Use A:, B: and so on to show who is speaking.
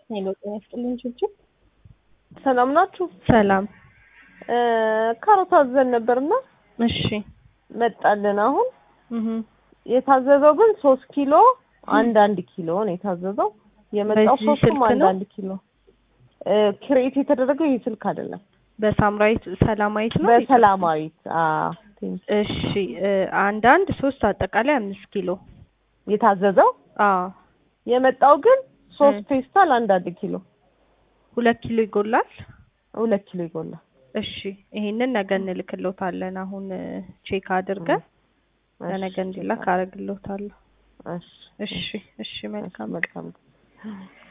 A: ሄሎ ጤና ይስጥልኝ ችብችብ።
B: ሰላም ናችሁ?
A: ሰላም።
B: ካሮት አዘን ነበርና
A: እሺ።
B: መጣልን። አሁን
A: እህ
B: የታዘዘው ግን ሶስት ኪሎ አንድ አንድ ኪሎ ነው የታዘዘው። የመጣው
A: በዚህ
B: ሶስቱም
A: ስልክ
B: አንድ
A: ነው?
B: አንድ ኪሎ ክሬት የተደረገው ይህ ስልክ አይደለም፣
A: በሳምራዊት ሰላማዊት ነው።
B: በሰላማዊት አዎ፣ ቴንክ ዩ።
A: እሺ እ አንድ አንድ ሶስት አጠቃላይ አምስት ኪሎ።
B: የታዘዘው
A: አዎ
B: የመጣው ግን ሶስት
A: እ
B: ፌስታል አንድ አንድ ኪሎ
A: ሁለት ኪሎ ይጎላል።
B: ሁለት ኪሎ ይጎላል።
A: እሺ ይሄንን ነገ እንልክልዎታለን። አሁን እ ቼክ አድርገን ለነገ
B: እሺ፣
A: እንዲላክ አደርግልዎታለሁ።
B: እሺ፣
A: እሺ እሺ መልካም
B: መልካም